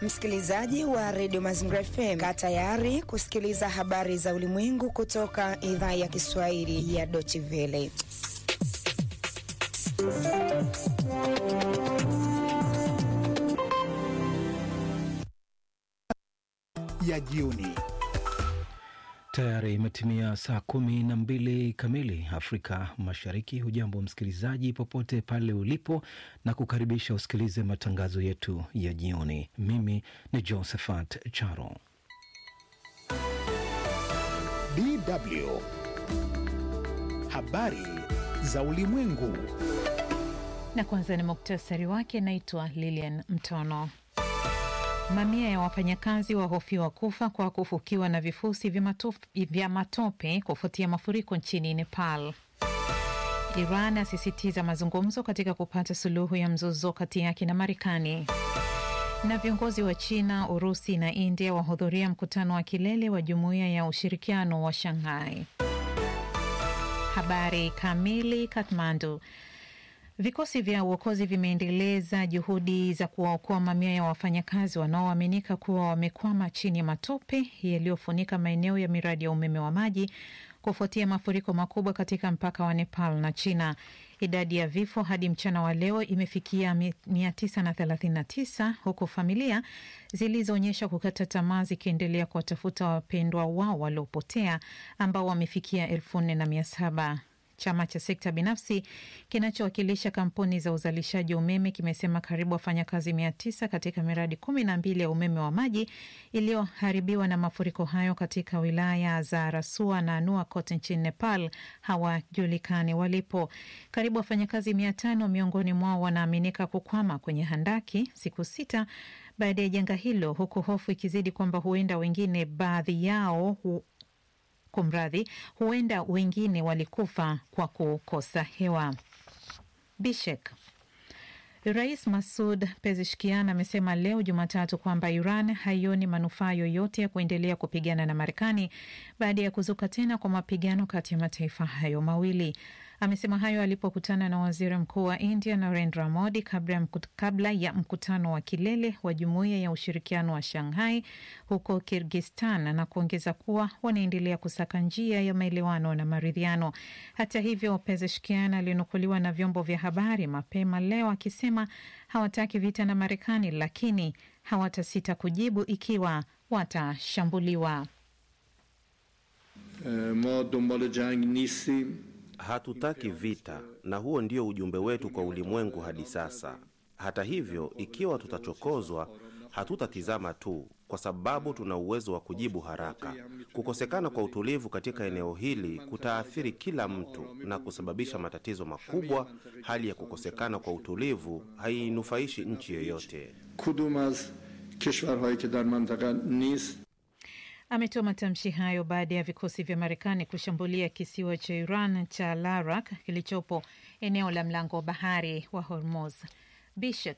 Msikilizaji wa redio Mazingira FM, kaa tayari kusikiliza habari za ulimwengu kutoka idhaa ya Kiswahili ya Deutsche Welle. ya jioni. Tayari imetimia saa kumi na mbili kamili Afrika Mashariki. Hujambo msikilizaji, popote pale ulipo, na kukaribisha usikilize matangazo yetu ya jioni. Mimi ni Josephat Charo. DW habari za ulimwengu. Na kwanza ni muktasari wake. Naitwa Lilian Mtono. Mamia ya wafanyakazi wahofiwa kufa kwa kufukiwa na vifusi vya matope kufuatia mafuriko nchini Nepal. Iran asisitiza mazungumzo katika kupata suluhu ya mzozo kati yake na Marekani. Na viongozi wa China, Urusi na India wahudhuria mkutano wa kilele wa Jumuiya ya Ushirikiano wa Shanghai. Habari kamili. Kathmandu. Vikosi vya uokozi vimeendeleza juhudi za kuwaokoa mamia ya wafanyakazi wanaoaminika kuwa wamekwama chini ya matope yaliyofunika maeneo ya miradi ya umeme wa maji kufuatia mafuriko makubwa katika mpaka wa Nepal na China. Idadi ya vifo hadi mchana wa leo imefikia 939 huku familia zilizoonyesha kukata tamaa zikiendelea kuwatafuta wapendwa wao waliopotea ambao wamefikia elfu nne na mia saba. Chama cha sekta binafsi kinachowakilisha kampuni za uzalishaji wa umeme kimesema karibu wafanyakazi mia tisa katika miradi kumi na mbili ya umeme wa maji iliyoharibiwa na mafuriko hayo katika wilaya za Rasua na Nuakot nchini Nepal hawajulikani walipo. Karibu wafanyakazi mia tano miongoni mwao wanaaminika kukwama kwenye handaki siku sita baada ya janga hilo, huku hofu ikizidi kwamba huenda wengine baadhi yao hu Kumradhi, huenda wengine walikufa kwa kukosa hewa. Bishek. Rais Masud Pezeshkian amesema leo Jumatatu kwamba Iran haioni manufaa yoyote ya kuendelea kupigana na Marekani baada ya kuzuka tena kwa mapigano kati ya mataifa hayo mawili. Amesema hayo alipokutana na waziri mkuu wa India Narendra Modi kabla ya mkutano wa kilele wa Jumuiya ya Ushirikiano wa Shanghai huko Kirgistan, na kuongeza kuwa wanaendelea kusaka njia ya maelewano na maridhiano. Hata hivyo, Pezeshkian alinukuliwa na vyombo vya habari mapema leo akisema hawataki vita na Marekani, lakini hawatasita kujibu ikiwa watashambuliwa. ma dombal jang nistim Hatutaki vita na huo ndio ujumbe wetu kwa ulimwengu hadi sasa. Hata hivyo, ikiwa tutachokozwa, hatutatizama tu, kwa sababu tuna uwezo wa kujibu haraka. Kukosekana kwa utulivu katika eneo hili kutaathiri kila mtu na kusababisha matatizo makubwa. Hali ya kukosekana kwa utulivu hainufaishi nchi yoyote. kudum az keshvarhaye ke dar mantaka nist Ametoa matamshi hayo baada ya vikosi vya Marekani kushambulia kisiwa cha Iran cha Larak kilichopo eneo la mlango wa bahari wa Hormuz. Bishek.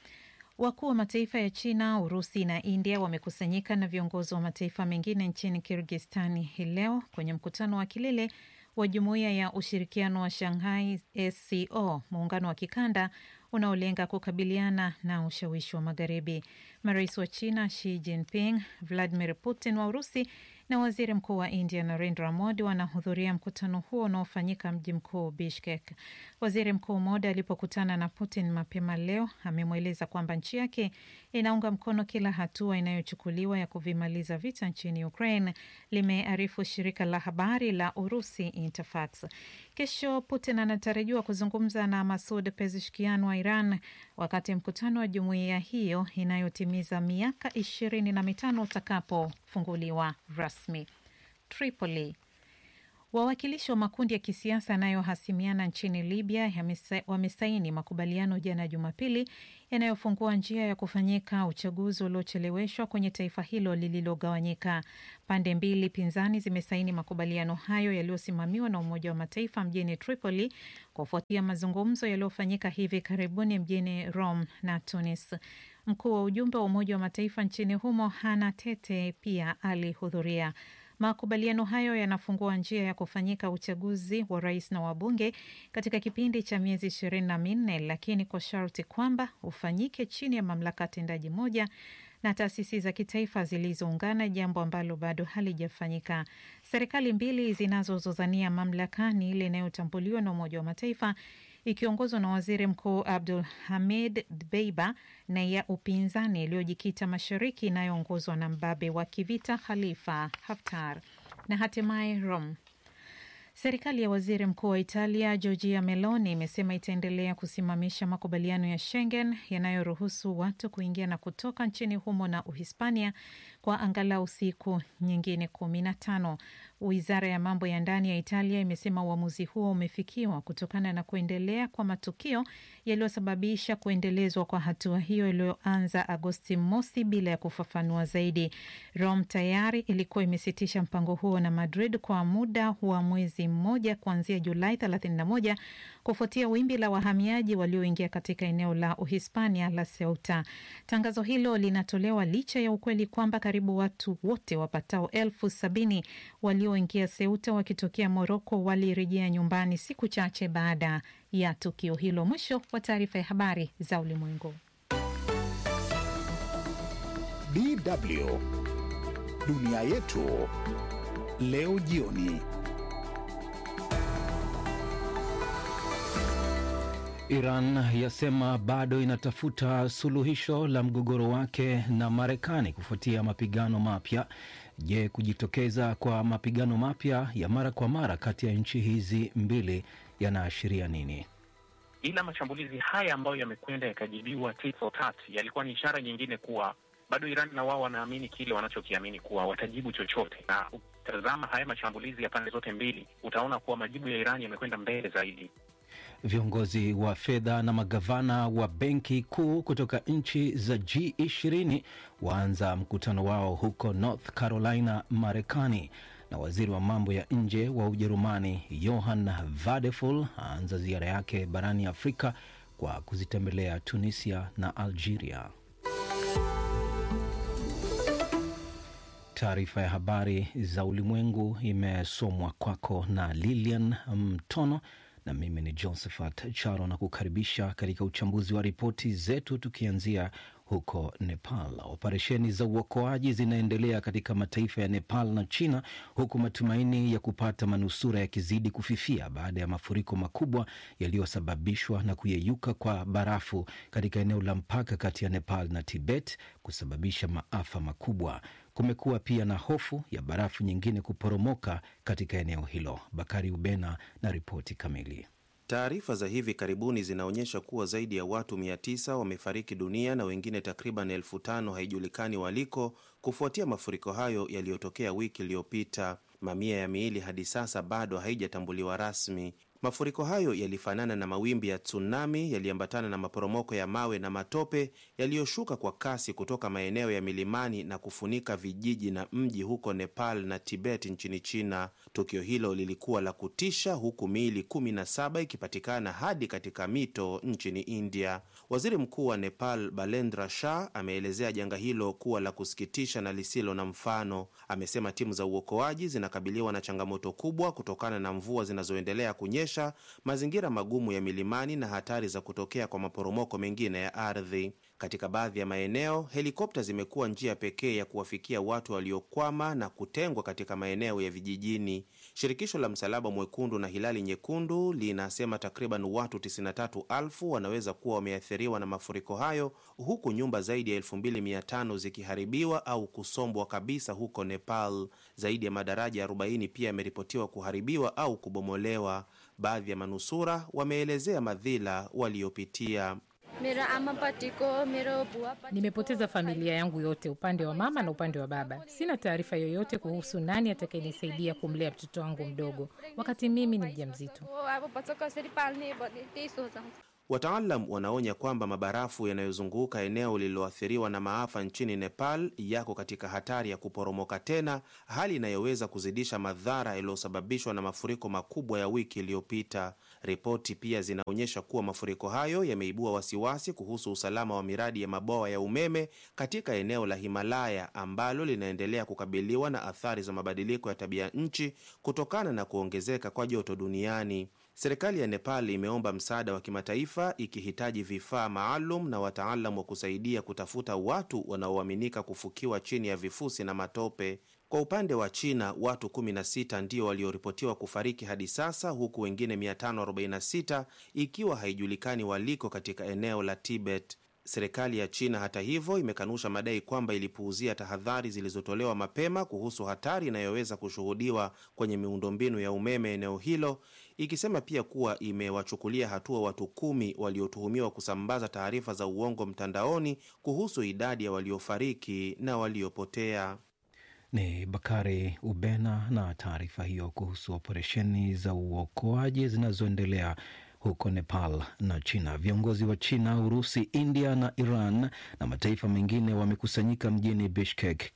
Wakuu wa mataifa ya China, Urusi na India wamekusanyika na viongozi wa mataifa mengine nchini Kirgistani hii leo kwenye mkutano wa kilele wa Jumuiya ya Ushirikiano wa Shanghai SCO, muungano wa kikanda unaolenga kukabiliana na ushawishi wa Magharibi. Marais wa China Xi Jinping, Vladimir Putin wa Urusi na waziri mkuu wa India Narendra Modi wanahudhuria mkutano huo unaofanyika mji mkuu Bishkek. Waziri Mkuu Modi alipokutana na Putin mapema leo amemweleza kwamba nchi yake inaunga mkono kila hatua inayochukuliwa ya kuvimaliza vita nchini Ukraine, limearifu shirika la habari la Urusi Interfax. Kesho Putin anatarajiwa kuzungumza na Masud Pezeshkian wa Iran wakati mkutano wa jumuiya hiyo inayotimiza miaka ishirini na mitano utakapofunguliwa rasmi. Tripoli. Wawakilishi wa makundi ya kisiasa yanayohasimiana nchini Libya wamesaini makubaliano jana Jumapili yanayofungua njia ya kufanyika uchaguzi uliocheleweshwa kwenye taifa hilo lililogawanyika. Pande mbili pinzani zimesaini makubaliano hayo yaliyosimamiwa na Umoja wa Mataifa mjini Tripoli kufuatia mazungumzo yaliyofanyika hivi karibuni mjini Rome na Tunis. Mkuu wa ujumbe wa Umoja wa Mataifa nchini humo Hana Tete pia alihudhuria. Makubaliano hayo yanafungua njia ya kufanyika uchaguzi wa rais na wabunge katika kipindi cha miezi ishirini na minne, lakini kwa sharti kwamba ufanyike chini ya mamlaka tendaji moja na taasisi za kitaifa zilizoungana, jambo ambalo bado halijafanyika. Serikali mbili zinazozozania mamlaka ni ile inayotambuliwa na Umoja wa Mataifa ikiongozwa na waziri mkuu Abdul Hamid Dbeiba na ya upinzani iliyojikita mashariki inayoongozwa na mbabe wa kivita Khalifa Haftar. Na hatimaye Rome. Serikali ya waziri mkuu wa Italia Giorgia Meloni imesema itaendelea kusimamisha makubaliano ya Schengen yanayoruhusu watu kuingia na kutoka nchini humo na Uhispania kwa angalau siku nyingine kumi na tano. Wizara ya mambo ya ndani ya Italia imesema uamuzi huo umefikiwa kutokana na kuendelea kwa matukio yaliyosababisha kuendelezwa kwa hatua hiyo iliyoanza Agosti mosi bila ya kufafanua zaidi. Rome tayari ilikuwa imesitisha mpango huo na Madrid kwa muda wa mwezi mmoja kuanzia Julai 31 kufuatia wimbi la wahamiaji walioingia katika eneo la Uhispania la Ceuta. Tangazo hilo linatolewa licha ya ukweli kwamba karibu watu wote wapatao elfu sabini walioingia Ceuta wakitokea Moroko walirejea nyumbani siku chache baada ya tukio hilo. Mwisho wa taarifa ya habari za ulimwengu. DW dunia yetu leo jioni. Iran yasema bado inatafuta suluhisho la mgogoro wake na Marekani kufuatia mapigano mapya. Je, kujitokeza kwa mapigano mapya ya mara kwa mara kati ya nchi hizi mbili yanaashiria nini? Ila mashambulizi haya ambayo yamekwenda yakajibiwa tit for tat yalikuwa ni ishara nyingine kuwa bado Iran na wao wanaamini kile wanachokiamini kuwa watajibu chochote, na ukitazama haya mashambulizi ya pande zote mbili utaona kuwa majibu ya Iran yamekwenda mbele zaidi. Viongozi wa fedha na magavana wa benki kuu kutoka nchi za G20 waanza mkutano wao huko North Carolina, Marekani, na waziri wa mambo ya nje wa Ujerumani Johann Vadeful aanza ziara yake barani Afrika kwa kuzitembelea Tunisia na Algeria. Taarifa ya habari za ulimwengu imesomwa kwako na Lilian Mtono na mimi ni Josephat Charo na kukaribisha katika uchambuzi wa ripoti zetu, tukianzia huko Nepal. Operesheni za uokoaji zinaendelea katika mataifa ya Nepal na China, huku matumaini ya kupata manusura yakizidi kufifia baada ya mafuriko makubwa yaliyosababishwa na kuyeyuka kwa barafu katika eneo la mpaka kati ya Nepal na Tibet kusababisha maafa makubwa. Kumekuwa pia na hofu ya barafu nyingine kuporomoka katika eneo hilo. Bakari Ubena na ripoti kamili. Taarifa za hivi karibuni zinaonyesha kuwa zaidi ya watu 900 wamefariki dunia na wengine takriban elfu tano haijulikani waliko kufuatia mafuriko hayo yaliyotokea wiki iliyopita. Mamia ya miili hadi sasa bado haijatambuliwa rasmi. Mafuriko hayo yalifanana na mawimbi ya tsunami yaliambatana na maporomoko ya mawe na matope yaliyoshuka kwa kasi kutoka maeneo ya milimani na kufunika vijiji na mji huko Nepal na Tibet nchini China. Tukio hilo lilikuwa la kutisha, huku miili kumi na saba ikipatikana hadi katika mito nchini India. Waziri Mkuu wa Nepal Balendra Shah ameelezea janga hilo kuwa la kusikitisha na lisilo na mfano. Amesema timu za uokoaji zinakabiliwa na changamoto kubwa kutokana na mvua zinazoendelea kunyesha mazingira magumu ya milimani na hatari za kutokea kwa maporomoko mengine ya ardhi. Katika baadhi ya maeneo, helikopta zimekuwa njia pekee ya kuwafikia watu waliokwama na kutengwa katika maeneo ya vijijini. Shirikisho la Msalaba Mwekundu na Hilali Nyekundu linasema takriban watu 93,000 wanaweza kuwa wameathiriwa na mafuriko hayo, huku nyumba zaidi ya 2500 zikiharibiwa au kusombwa kabisa huko Nepal. Zaidi ya madaraja 40 pia yameripotiwa kuharibiwa au kubomolewa. Baadhi ya manusura wameelezea madhila waliopitia. Nimepoteza familia yangu yote, upande wa mama na upande wa baba. Sina taarifa yoyote kuhusu nani atakayenisaidia kumlea mtoto wangu mdogo wakati mimi ni mjamzito. Wataalam wanaonya kwamba mabarafu yanayozunguka eneo lililoathiriwa na maafa nchini Nepal yako katika hatari ya kuporomoka tena, hali inayoweza kuzidisha madhara yaliyosababishwa na mafuriko makubwa ya wiki iliyopita. Ripoti pia zinaonyesha kuwa mafuriko hayo yameibua wasiwasi kuhusu usalama wa miradi ya mabwawa ya umeme katika eneo la Himalaya ambalo linaendelea kukabiliwa na athari za mabadiliko ya tabia nchi kutokana na kuongezeka kwa joto duniani. Serikali ya Nepal imeomba msaada wa kimataifa ikihitaji vifaa maalum na wataalam wa kusaidia kutafuta watu wanaoaminika kufukiwa chini ya vifusi na matope. Kwa upande wa China, watu 16 ndio walioripotiwa kufariki hadi sasa, huku wengine 546 ikiwa haijulikani waliko katika eneo la Tibet. Serikali ya China hata hivyo imekanusha madai kwamba ilipuuzia tahadhari zilizotolewa mapema kuhusu hatari inayoweza kushuhudiwa kwenye miundombinu ya umeme eneo hilo, ikisema pia kuwa imewachukulia hatua watu kumi waliotuhumiwa kusambaza taarifa za uongo mtandaoni kuhusu idadi ya waliofariki na waliopotea. Ni Bakari Ubena na taarifa hiyo kuhusu operesheni za uokoaji zinazoendelea huko Nepal na China. Viongozi wa China, Urusi, India na Iran na mataifa mengine wamekusanyika mjini Bishkek,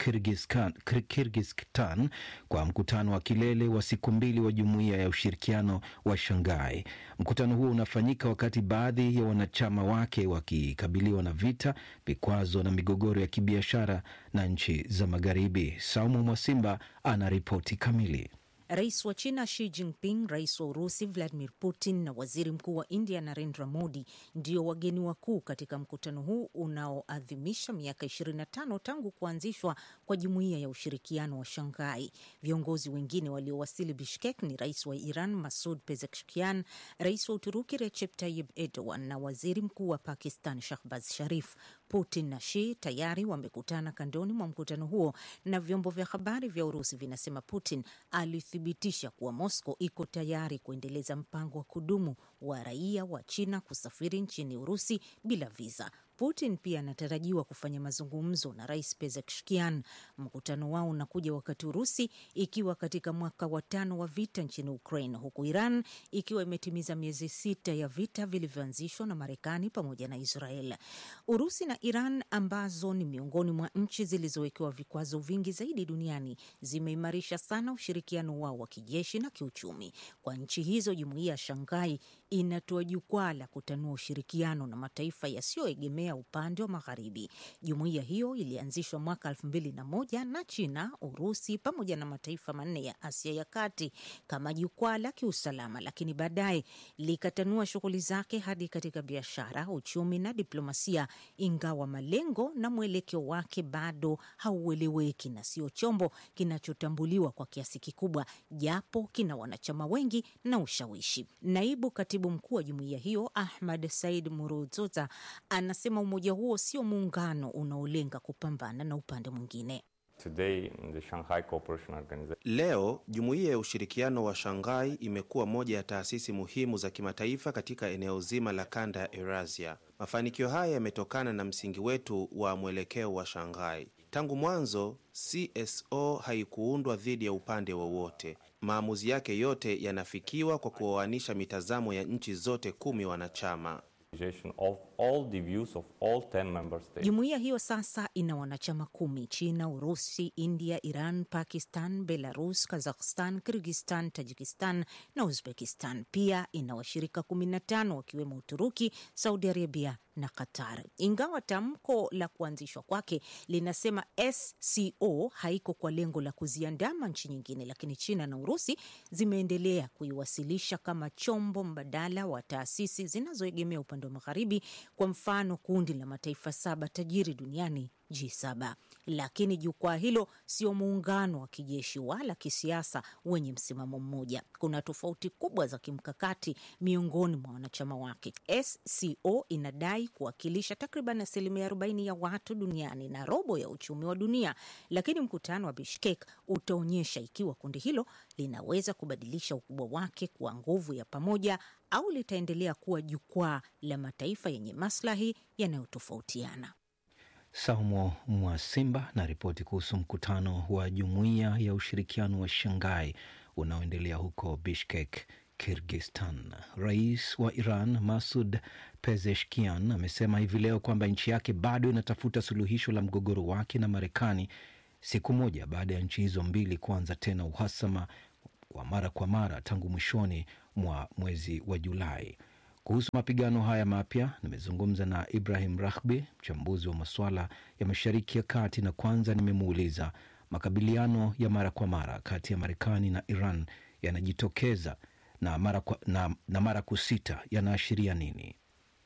Kirgizistan, kwa mkutano wa kilele wa siku mbili wa Jumuiya ya Ushirikiano wa Shanghai. Mkutano huo unafanyika wakati baadhi ya wanachama wake wakikabiliwa na vita, vikwazo na migogoro ya kibiashara na nchi za Magharibi. Saumu Mwasimba ana ripoti kamili. Rais wa China Xi Jinping, rais wa Urusi Vladimir Putin na waziri mkuu wa India Narendra Modi ndio wageni wakuu katika mkutano huu unaoadhimisha miaka 25 tangu kuanzishwa kwa jumuiya ya ushirikiano wa Shanghai. Viongozi wengine waliowasili Bishkek ni rais wa Iran Masud Pezeshkian, rais wa Uturuki Recep Tayyip Erdogan na waziri mkuu wa Pakistan Shahbaz Sharif. Putin na Xi tayari wamekutana kandoni mwa mkutano huo, na vyombo vya habari vya Urusi vinasema Putin alithibitisha kuwa Moscow iko tayari kuendeleza mpango wa kudumu wa raia wa China kusafiri nchini Urusi bila viza. Putin pia anatarajiwa kufanya mazungumzo na rais Pezeshkian. Mkutano wao unakuja wakati Urusi ikiwa katika mwaka wa tano wa vita nchini Ukraine, huku Iran ikiwa imetimiza miezi sita ya vita vilivyoanzishwa na Marekani pamoja na Israel. Urusi na Iran ambazo ni miongoni mwa nchi zilizowekewa vikwazo vingi zaidi duniani zimeimarisha sana ushirikiano wao wa kijeshi na kiuchumi. Kwa nchi hizo, jumuiya ya Shanghai inatoa jukwaa la kutanua ushirikiano na mataifa yasiyoegemea upande wa magharibi. Jumuiya hiyo ilianzishwa mwaka elfu mbili na moja na China, Urusi pamoja na mataifa manne ya Asia ya kati kama jukwaa la kiusalama, lakini baadaye likatanua shughuli zake hadi katika biashara, uchumi na diplomasia, ingawa malengo na mwelekeo wake bado haueleweki na sio chombo kinachotambuliwa kwa kiasi kikubwa, japo kina wanachama wengi na ushawishi. Naibu katibu mkuu wa jumuiya hiyo Ahmad Said Muruzoza anasema umoja huo sio muungano unaolenga kupambana na upande mwingine. Today, the Shanghai Cooperation Organization. Leo jumuiya ya ushirikiano wa Shanghai imekuwa moja ya taasisi muhimu za kimataifa katika eneo zima la kanda ya Eurasia. Mafanikio haya yametokana na msingi wetu wa mwelekeo wa Shanghai. Tangu mwanzo, CSO haikuundwa dhidi ya upande wowote. Maamuzi yake yote yanafikiwa kwa kuoanisha mitazamo ya nchi zote kumi wanachama. Of all the views of all 10 member states. Jumuiya hiyo sasa ina wanachama kumi: China, Urusi, India, Iran, Pakistan, Belarus, Kazakhstan, Kirgistan, Tajikistan na Uzbekistan. Pia ina washirika 15 wakiwemo Uturuki, Saudi Arabia na Qatar. Ingawa tamko la kuanzishwa kwake linasema SCO haiko kwa lengo la kuziandama nchi nyingine, lakini China na Urusi zimeendelea kuiwasilisha kama chombo mbadala wa taasisi zinazoegemea upande wa magharibi, kwa mfano kundi la mataifa saba tajiri duniani G7. Lakini jukwaa hilo sio muungano wa kijeshi wala kisiasa wenye msimamo mmoja. Kuna tofauti kubwa za kimkakati miongoni mwa wanachama wake. SCO inadai kuwakilisha takriban asilimia 40 ya watu duniani na robo ya uchumi wa dunia, lakini mkutano wa Bishkek utaonyesha ikiwa kundi hilo linaweza kubadilisha ukubwa wake kuwa nguvu ya pamoja au litaendelea kuwa jukwaa la mataifa yenye maslahi yanayotofautiana. Saumo Mwasimba na ripoti kuhusu mkutano wa jumuiya ya ushirikiano wa Shanghai unaoendelea huko Bishkek, Kirgistan. Rais wa Iran Masud Pezeshkian amesema hivi leo kwamba nchi yake bado inatafuta suluhisho la mgogoro wake na Marekani, siku moja baada ya nchi hizo mbili kuanza tena uhasama wa mara kwa mara tangu mwishoni mwa mwezi wa Julai. Kuhusu mapigano haya mapya nimezungumza na Ibrahim Rahbi, mchambuzi wa masuala ya Mashariki ya Kati, na kwanza nimemuuliza makabiliano ya mara kwa mara kati ya Marekani na Iran yanajitokeza na mara, kwa, na, na mara kusita yanaashiria nini?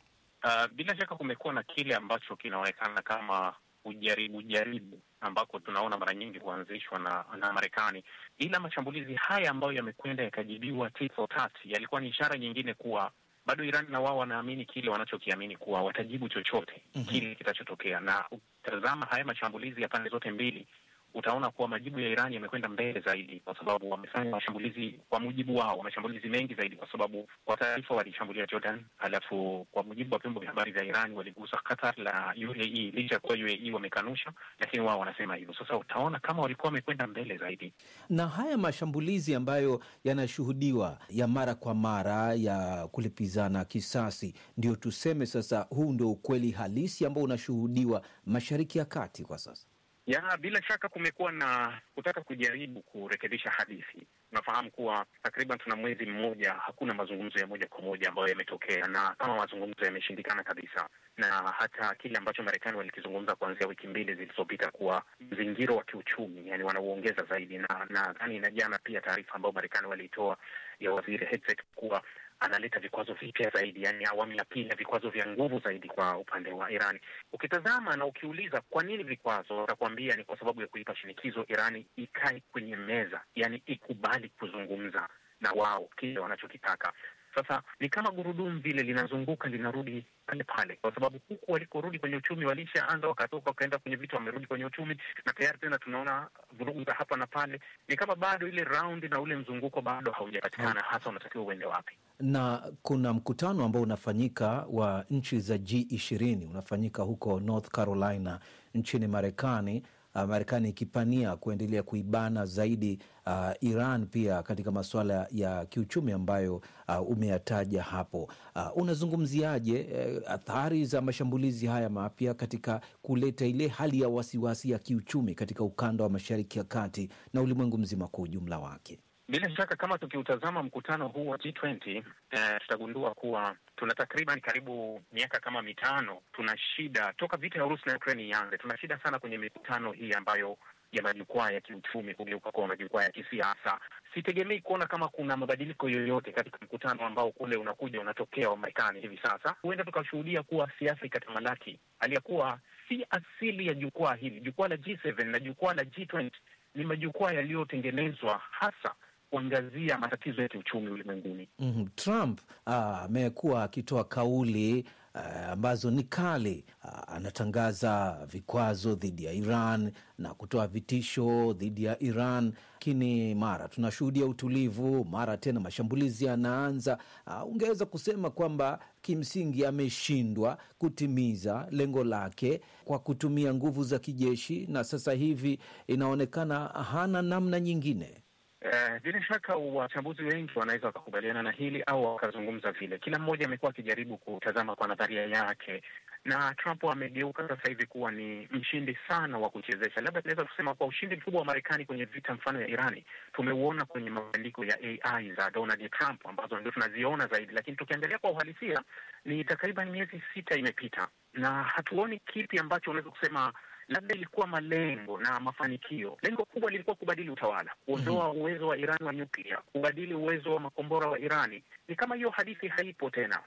Uh, bila shaka kumekuwa na kile ambacho kinaonekana kama ujaribu jaribu ambako tunaona mara nyingi huanzishwa na, na Marekani, ila mashambulizi haya ambayo yamekwenda yakajibiwa tit for tat yalikuwa ni ishara nyingine kuwa bado Iran na wao wanaamini kile wanachokiamini kuwa watajibu chochote mm -hmm. kile kitachotokea, na utazama haya mashambulizi ya pande zote mbili utaona kuwa majibu ya Iran yamekwenda mbele zaidi, kwa sababu wamefanya mashambulizi kwa mujibu wao, mashambulizi mengi zaidi, kwa sababu kwa taarifa walishambulia Jordan, halafu kwa mujibu wa vyombo vya habari vya Iran waligusa Qatar la UAE, licha ya kuwa UAE wamekanusha, lakini wao wanasema hivyo. Sasa utaona kama walikuwa wamekwenda mbele zaidi. Na haya mashambulizi ambayo yanashuhudiwa ya mara kwa mara ya kulipizana kisasi, ndio tuseme sasa, huu ndio ukweli halisi ambao unashuhudiwa Mashariki ya Kati kwa sasa. Ya, bila shaka kumekuwa na kutaka kujaribu kurekebisha hadithi. Unafahamu kuwa takriban tuna mwezi mmoja hakuna mazungumzo ya moja kwa moja ambayo yametokea, na kama mazungumzo yameshindikana kabisa, na hata kile ambacho Marekani walikizungumza kuanzia wiki mbili zilizopita kuwa mzingiro wa kiuchumi, yani wanauongeza zaidi, na nadhani na jana pia taarifa ambayo Marekani waliitoa ya waziri Hegseth kuwa analeta vikwazo vipya zaidi, yani awamu ya pili ya vikwazo vya nguvu zaidi kwa upande wa Irani. Ukitazama na ukiuliza kwa nini vikwazo, watakuambia ni kwa sababu ya kuipa shinikizo Irani ikae kwenye meza, yani ikubali kuzungumza na wao kile wanachokitaka. Sasa ni kama gurudumu vile linazunguka linarudi pale pale, kwa sababu huku walikorudi kwenye uchumi walishaanza, wakatoka wakaenda kwenye vitu, wamerudi kwenye uchumi, na tayari tena tunaona vurugu za hapa na pale. Ni kama bado ile raundi na ule mzunguko bado haujapatikana, hasa unatakiwa uende wapi. Na kuna mkutano ambao unafanyika wa nchi za G20 unafanyika huko North Carolina nchini Marekani. Uh, Marekani ikipania kuendelea kuibana zaidi uh, Iran pia katika masuala ya kiuchumi ambayo uh, umeyataja hapo. Uh, unazungumziaje uh, athari za mashambulizi haya mapya katika kuleta ile hali ya wasiwasi ya kiuchumi katika ukanda wa Mashariki ya Kati na ulimwengu mzima kwa ujumla wake? Bila shaka kama tukiutazama mkutano huu wa G20 eh, tutagundua kuwa tuna takriban karibu miaka kama mitano tuna shida toka vita ya Urusi na Ukraine ianze, tuna shida sana kwenye mikutano hii ambayo ya majukwaa ya kiuchumi kugeuka kuwa majukwaa ya kisiasa. Sitegemei kuona kama kuna mabadiliko yoyote katika mkutano ambao kule unakuja unatokea wa Marekani hivi sasa. Huenda tukashuhudia kuwa siasa ikatamalaki, aliyekuwa si asili ya jukwaa hili. Jukwaa la G7 na jukwaa la G20 ni majukwaa yaliyotengenezwa hasa kuangazia matatizo ya kiuchumi ulimwenguni. mm -hmm. Trump amekuwa akitoa kauli uh, ambazo ni kali. Uh, anatangaza vikwazo dhidi ya Iran na kutoa vitisho dhidi ya Iran, lakini mara tunashuhudia utulivu, mara tena mashambulizi yanaanza. Uh, ungeweza kusema kwamba kimsingi ameshindwa kutimiza lengo lake kwa kutumia nguvu za kijeshi, na sasa hivi inaonekana hana namna nyingine. Bila uh, shaka wachambuzi wengi wanaweza wakakubaliana na hili au wakazungumza vile. Kila mmoja amekuwa akijaribu kutazama kwa nadharia yake, na Trump amegeuka sasa hivi kuwa ni mshindi sana wa kuchezesha. Labda tunaweza kusema kwa ushindi mkubwa wa Marekani kwenye vita mfano ya Irani tumeuona kwenye mabadiliko ya AI za Donald Trump ambazo ndio tunaziona zaidi, lakini tukiangalia kwa uhalisia ni takriban miezi sita imepita na hatuoni kipi ambacho unaweza kusema labda ilikuwa malengo na mafanikio. Lengo kubwa lilikuwa kubadili utawala, kuondoa mm -hmm. uwezo wa Irani wa nyuklia, kubadili uwezo wa makombora wa Irani. Ni kama hiyo hadithi haipo tena.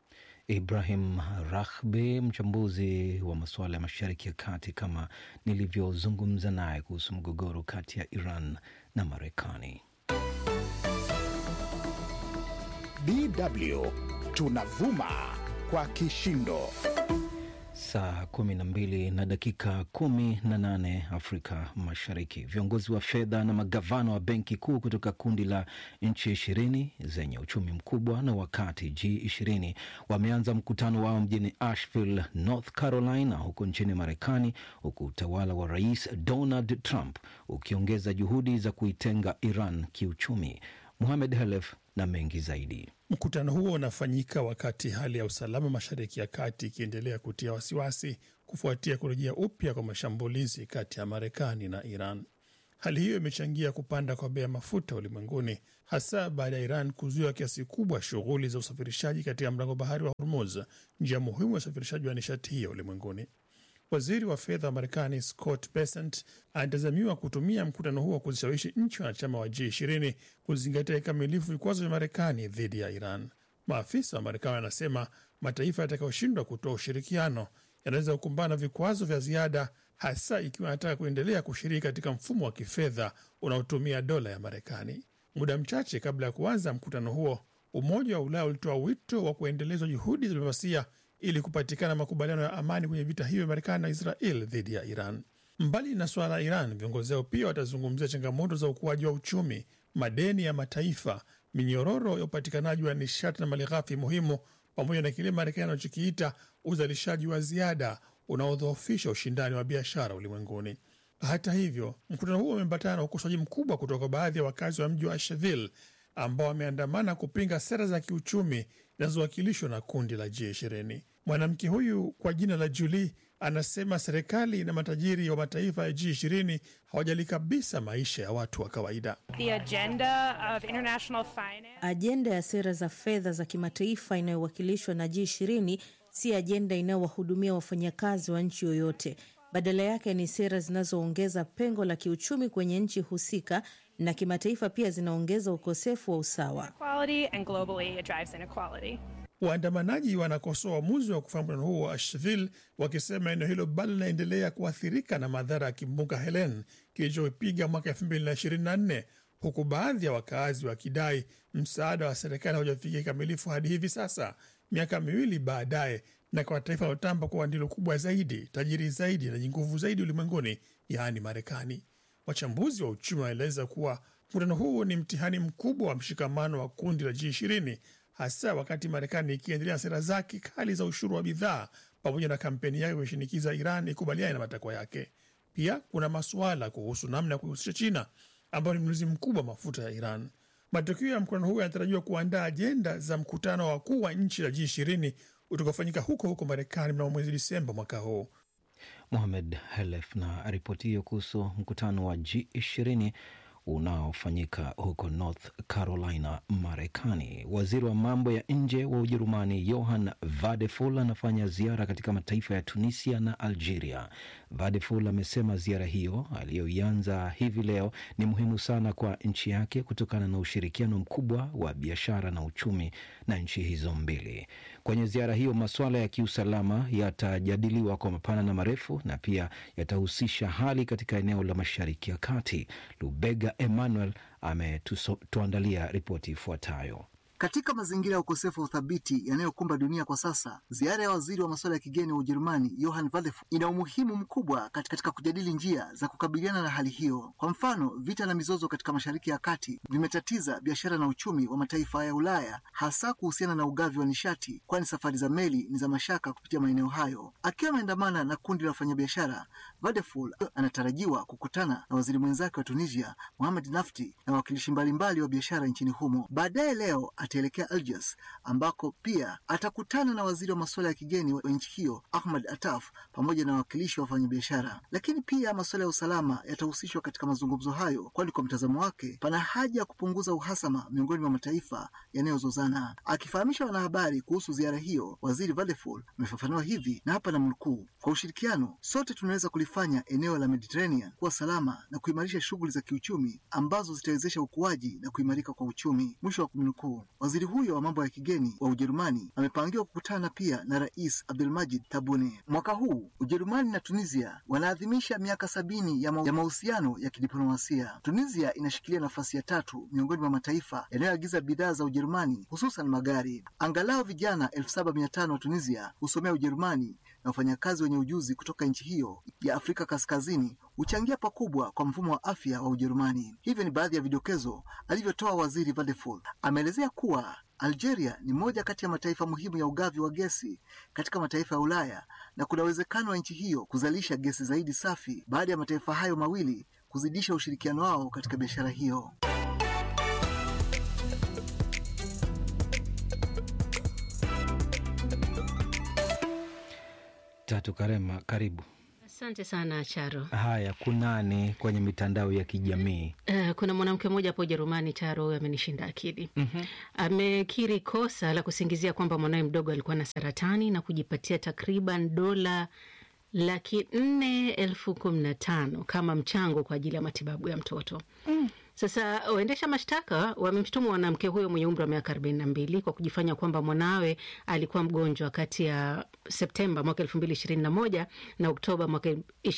Ibrahim Rahbi, mchambuzi wa masuala ya Mashariki ya Kati, kama nilivyozungumza naye kuhusu mgogoro kati ya Iran na Marekani. DW tunavuma kwa kishindo. Saa kumi na mbili na dakika kumi na nane Afrika Mashariki. Viongozi wa fedha na magavana wa benki kuu kutoka kundi la nchi ishirini zenye uchumi mkubwa na wakati G20 wameanza mkutano wao mjini Asheville, North Carolina, huko nchini Marekani, huku utawala wa Rais Donald Trump ukiongeza juhudi za kuitenga Iran kiuchumi. Muhamed Halef na mengi zaidi. Mkutano huo unafanyika wakati hali ya usalama Mashariki ya Kati ikiendelea kutia wasiwasi kufuatia kurejea upya kwa mashambulizi kati ya Marekani na Iran. Hali hiyo imechangia kupanda kwa bei ya mafuta ulimwenguni, hasa baada ya Iran kuzuia kiasi kubwa shughuli za usafirishaji katika mlango bahari wa Hormuz, njia muhimu ya usafirishaji wa nishati hiyo ulimwenguni. Waziri wa fedha wa Marekani Scott Bessent anatazamiwa kutumia mkutano huo kuzishawishi nchi wanachama wa G20 kuzingatia kikamilifu vikwazo vya Marekani dhidi ya Iran. Maafisa wa Marekani wanasema mataifa yatakayoshindwa kutoa ushirikiano yanaweza kukumbana na vikwazo vya ziada, hasa ikiwa yanataka kuendelea kushiriki katika mfumo wa kifedha unaotumia dola ya Marekani. Muda mchache kabla ya kuanza mkutano huo, Umoja wa Ulaya ulitoa wito wa kuendelezwa juhudi za diplomasia ili kupatikana makubaliano ya amani kwenye vita hivyo vya Marekani na Israel dhidi ya Iran. Mbali na suala la Iran, viongozi hao pia watazungumzia changamoto za ukuaji wa uchumi, madeni ya mataifa, minyororo ya upatikanaji wa nishati na malighafi muhimu, pamoja na kile Marekani anachokiita uzalishaji wa ziada unaodhoofisha ushindani wa biashara ulimwenguni. Hata hivyo, mkutano huo umeambatana na ukosoaji mkubwa kutoka kwa baadhi ya wakazi wa mji wa Asheville ambao wameandamana kupinga sera za kiuchumi zinazowakilishwa na kundi la G20. Mwanamke huyu kwa jina la Julie anasema serikali na matajiri wa mataifa ya G20 hawajali kabisa maisha ya watu wa kawaida. The agenda of international finance. Ajenda ya sera za fedha za kimataifa inayowakilishwa na G20 si ajenda inayowahudumia wafanyakazi wa nchi yoyote. Badala yake ni sera zinazoongeza pengo la kiuchumi kwenye nchi husika na kimataifa, pia zinaongeza ukosefu wa usawa. Equality and globally it drives inequality. Waandamanaji wanakosoa uamuzi wa kufanya mkutano huo wa Asheville wakisema eneo hilo bado linaendelea kuathirika na madhara ya kimbunga Helen kilichopiga mwaka 2024 huku baadhi ya wakaazi wakidai msaada wa serikali haujafikia kikamilifu hadi hivi sasa, miaka miwili baadaye, na kwa taifa linalotamba kuwa ndilo kubwa zaidi, tajiri zaidi na lenye nguvu zaidi ulimwenguni, yaani Marekani. Wachambuzi wa uchumi wanaeleza kuwa mkutano huu ni mtihani mkubwa wa mshikamano wa kundi la G20 hasa wakati Marekani ikiendelea na sera zake kali za ushuru wa bidhaa pamoja na kampeni yake kuishinikiza Iran ikubaliane na matakwa yake. Pia kuna masuala kuhusu namna ya kuhusisha China ambayo ni mnunuzi mkubwa wa mafuta ya Iran. Matokeo ya mkutano huu yanatarajiwa kuandaa ajenda za mkutano wa wakuu wa nchi la G20 utakaofanyika huko huko Marekani mnamo mwezi Disemba mwaka huu. Mohamed Helef na ripoti hiyo kuhusu mkutano wa G20 unaofanyika huko North Carolina, Marekani. Waziri wa mambo ya nje wa Ujerumani Johann Vadeful anafanya ziara katika mataifa ya Tunisia na Algeria. Vadeful amesema ziara hiyo aliyoianza hivi leo ni muhimu sana kwa nchi yake kutokana na ushirikiano mkubwa wa biashara na uchumi na nchi hizo mbili. Kwenye ziara hiyo, masuala ya kiusalama yatajadiliwa kwa mapana na marefu na pia yatahusisha hali katika eneo la Mashariki ya Kati. Lubega Emmanuel ametuandalia ripoti ifuatayo. Katika mazingira ya ukosefu wa uthabiti yanayokumba dunia kwa sasa, ziara ya waziri wa masuala ya kigeni wa Ujerumani Johann Vadeful ina umuhimu mkubwa katika kujadili njia za kukabiliana na hali hiyo. Kwa mfano, vita na mizozo katika Mashariki ya Kati vimetatiza biashara na uchumi wa mataifa ya Ulaya, hasa kuhusiana na ugavi wa nishati, kwani safari za meli ni za mashaka kupitia maeneo hayo. Akiwa ameandamana na kundi la wafanyabiashara, Vadeful anatarajiwa kukutana na waziri mwenzake wa Tunisia Mohamed Nafti na wawakilishi mbalimbali wa biashara nchini humo. Baadaye leo ataelekea Algiers ambako pia atakutana na waziri wa masuala ya kigeni wa nchi hiyo Ahmad Attaf pamoja na wawakilishi wa wafanyabiashara. Lakini pia masuala ya usalama yatahusishwa katika mazungumzo hayo, kwani kwa mtazamo wake pana haja ya kupunguza uhasama miongoni mwa mataifa yanayozozana. Akifahamisha wanahabari kuhusu ziara hiyo, waziri Vadeful amefafanua hivi, na hapa namnukuu: kwa ushirikiano sote tunaweza kulifanya eneo la Mediterranean kuwa salama na kuimarisha shughuli za kiuchumi ambazo zitawezesha ukuaji na kuimarika kwa uchumi, mwisho wa kumnukuu. Waziri huyo wa mambo ya kigeni wa Ujerumani amepangiwa kukutana pia na Rais Abdelmajid Tabune. Mwaka huu Ujerumani na Tunisia wanaadhimisha miaka sabini ya mahusiano ya kidiplomasia. Tunisia inashikilia nafasi ya tatu miongoni mwa mataifa yanayoagiza bidhaa za Ujerumani, hususan magari. Angalau vijana elfu saba mia tano wa Tunisia husomea Ujerumani na wafanyakazi wenye ujuzi kutoka nchi hiyo ya Afrika Kaskazini huchangia pakubwa kwa mfumo wa afya wa Ujerumani. Hivyo ni baadhi ya vidokezo alivyotoa waziri Vadeful. Ameelezea kuwa Algeria ni moja kati ya mataifa muhimu ya ugavi wa gesi katika mataifa ya Ulaya na kuna uwezekano wa nchi hiyo kuzalisha gesi zaidi safi baada ya mataifa hayo mawili kuzidisha ushirikiano wao katika biashara hiyo. Tatu Karema, karibu. Asante sana Charo. Haya, kunani kwenye mitandao ya kijamii? Uh, kuna mwanamke mmoja hapo Ujerumani, Charo, huyo amenishinda akili. mm-hmm. Amekiri kosa la kusingizia kwamba mwanawe mdogo alikuwa na saratani na kujipatia takriban dola laki nne elfu kumi na tano kama mchango kwa ajili ya matibabu ya mtoto mm. Sasa waendesha mashtaka wamemshutumu mwanamke huyo mwenye umri wa miaka arobaini na mbili kwa kujifanya kwamba mwanawe alikuwa mgonjwa kati ya Septemba mwaka elfu mbili ishirini na moja na Oktoba mwaka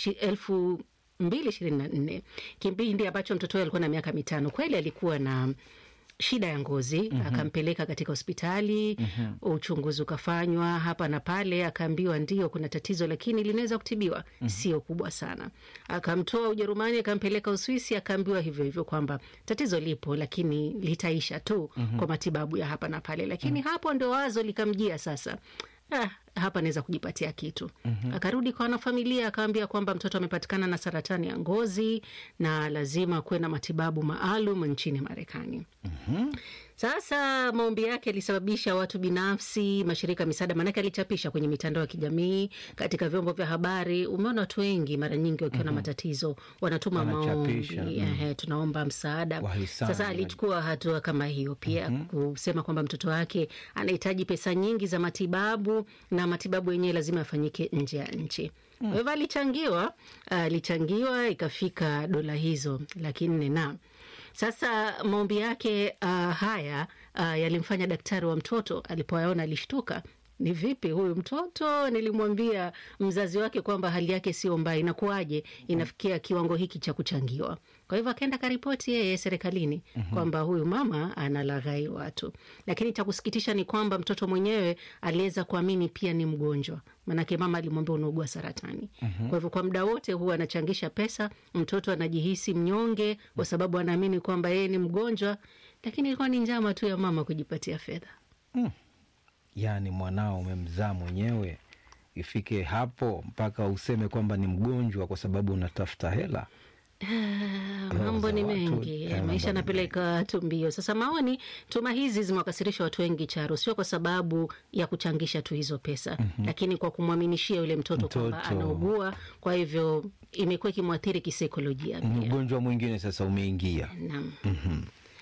elfu mbili ishirini na nne kipindi ambacho mtoto huyo alikuwa na miaka mitano. Kweli alikuwa na shida ya ngozi mm -hmm. Akampeleka katika hospitali mm -hmm. Uchunguzi ukafanywa hapa na pale, akaambiwa ndio kuna tatizo, lakini linaweza kutibiwa mm -hmm. Sio kubwa sana. Akamtoa Ujerumani akampeleka Uswisi, akaambiwa hivyo hivyo kwamba tatizo lipo, lakini litaisha tu mm -hmm. kwa matibabu ya hapa na pale, lakini mm -hmm. hapo ndo wazo likamjia sasa Ah, hapa naweza kujipatia kitu mm -hmm. Akarudi kwa wanafamilia akawambia kwamba mtoto amepatikana na saratani ya ngozi na lazima kuwe na matibabu maalum nchini Marekani. mm -hmm. Sasa maombi yake yalisababisha watu binafsi, mashirika ya misaada, maanake alichapisha kwenye mitandao ya kijamii, katika vyombo vya habari. Umeona watu wengi mara nyingi wakiwa na mm -hmm. matatizo wanatuma maombi mm -hmm. tunaomba msaada. Sasa alichukua hatua kama hiyo pia mm -hmm. kusema kwamba mtoto wake anahitaji pesa nyingi za matibabu na matibabu yenyewe lazima yafanyike nje ya nchi. Kwa hivyo alichangiwa, alichangiwa ikafika dola hizo laki nne na sasa maombi yake uh, haya uh, yalimfanya daktari wa mtoto alipoyaona alishtuka. Ni vipi huyu mtoto? Nilimwambia mzazi wake kwamba hali yake sio mbaya, inakuwaje inafikia kiwango hiki cha kuchangiwa? Kwa hivyo akaenda karipoti yeye serikalini mm -hmm. kwamba huyu mama analaghai watu, lakini cha kusikitisha ni kwamba mtoto mwenyewe aliweza kuamini pia ni mgonjwa, maanake mama alimwambia unaugua saratani mm -hmm. kwa hivyo kwa muda wote huwa anachangisha pesa, mtoto anajihisi mnyonge kwa sababu anaamini kwamba yeye ni mgonjwa, lakini ilikuwa ni njama tu ya mama kujipatia fedha mm. Yaani mwanao umemzaa mwenyewe, ifike hapo mpaka useme kwamba ni mgonjwa kwa sababu unatafuta hela. Uh, mambo ni mengi yeah, maisha yanapeleka watu mbio. Sasa maoni, tuma hizi zimewakasirisha watu wengi Charo, sio kwa sababu ya kuchangisha tu hizo pesa mm -hmm. lakini kwa kumwaminishia yule mtoto, mtoto kwamba anaugua, kwa hivyo imekuwa ikimwathiri kisaikolojia pia. Ugonjwa mwingine sasa umeingia. Naam. mm -hmm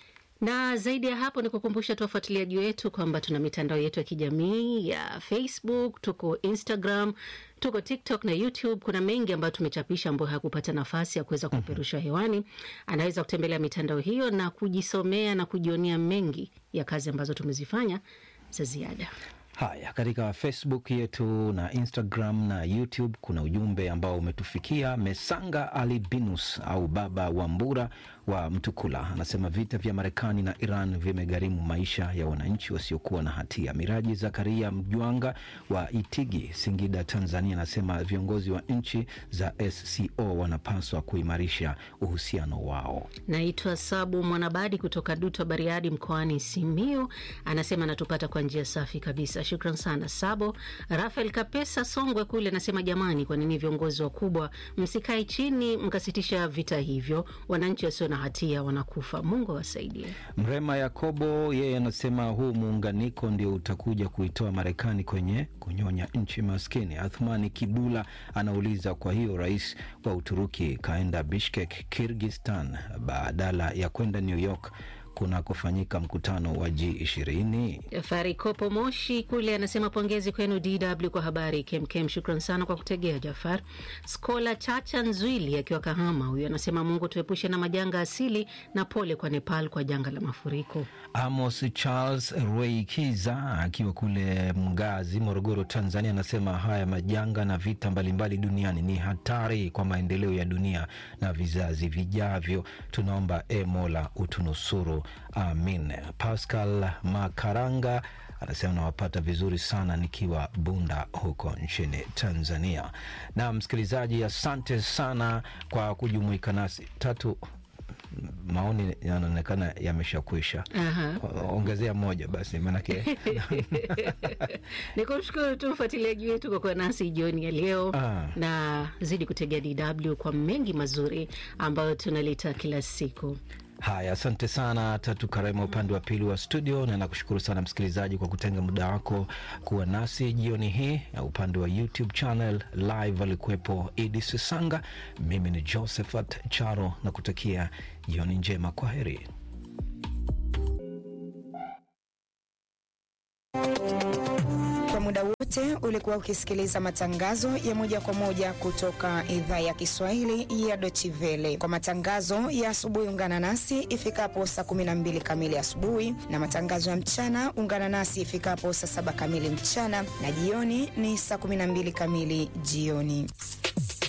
na zaidi ya hapo ni kukumbusha tu wafuatiliaji wetu kwamba tuna mitandao yetu ya kijamii ya Facebook, tuko Instagram, tuko TikTok na YouTube. Kuna mengi ambayo tumechapisha ambayo hakupata nafasi ya kuweza kupeperushwa hewani. Anaweza kutembelea mitandao hiyo na kujisomea na kujionea mengi ya kazi ambazo tumezifanya za ziada. Haya, katika Facebook yetu na Instagram na YouTube kuna ujumbe ambao umetufikia. Mesanga Ali Binus au Baba wa Mbura wa Mtukula anasema vita vya Marekani na Iran vimegharimu maisha ya wananchi wasiokuwa na hatia. Miraji Zakaria Mjwanga wa Itigi, Singida, Tanzania anasema viongozi wa nchi za SCO wanapaswa kuimarisha uhusiano wao. Naitwa Sabu Mwanabadi kutoka Duto, Bariadi, mkoani Simiu, anasema anatupata kwa njia safi kabisa. Shukran sana Sabo. Rafael Kapesa Songwe kule anasema jamani, kwa nini viongozi wakubwa msikae chini mkasitisha vita hivyo? Wananchi wasio na hatia wanakufa. Mungu awasaidie. Mrema Yakobo yeye anasema huu muunganiko ndio utakuja kuitoa Marekani kwenye kunyonya nchi maskini. Athmani Kibula anauliza, kwa hiyo rais wa Uturuki kaenda Bishkek, Kirgistan badala ya kwenda New York kunakofanyika mkutano wa G20. Jafari Kopo Moshi kule anasema pongezi kwenu DW kwa habari kemkem. Shukran sana kwa kutegea Jafar. Skola Chacha Nzwili akiwa Kahama, huyu anasema Mungu tuepushe na majanga asili na pole kwa Nepal kwa janga la mafuriko. Amos Charles Reikiza akiwa kule Mgazi, Morogoro, Tanzania anasema haya majanga na vita mbalimbali duniani ni hatari kwa maendeleo ya dunia na vizazi vijavyo. Tunaomba e Mola utunusuru. Amin. Pascal Makaranga anasema nawapata vizuri sana nikiwa Bunda huko nchini Tanzania. Na msikilizaji, asante sana kwa kujumuika nasi. Tatu maoni yanaonekana yameshakwisha. Ongezea moja basi, maanake ni kumshukuru tu mfuatiliaji wetu kwa kuwa nasi jioni ya leo ah, na zidi kutegea DW kwa mengi mazuri ambayo tunaleta kila siku. Haya, asante sana Tatu Karema upande wa pili wa studio, na nakushukuru sana msikilizaji kwa kutenga muda wako kuwa nasi jioni hii. Na upande wa YouTube channel live alikuwepo Idi Sisanga, mimi ni Josephat Charo na kutakia jioni njema. Kwa heri. Kwa muda wote wote ulikuwa ukisikiliza matangazo ya moja kwa moja kutoka idhaa ya Kiswahili ya Dochivele. Kwa matangazo ya asubuhi, ungana nasi ifikapo saa 12 kamili asubuhi, na matangazo ya mchana ungana nasi ifikapo saa saba kamili mchana, na jioni ni saa 12 kamili jioni.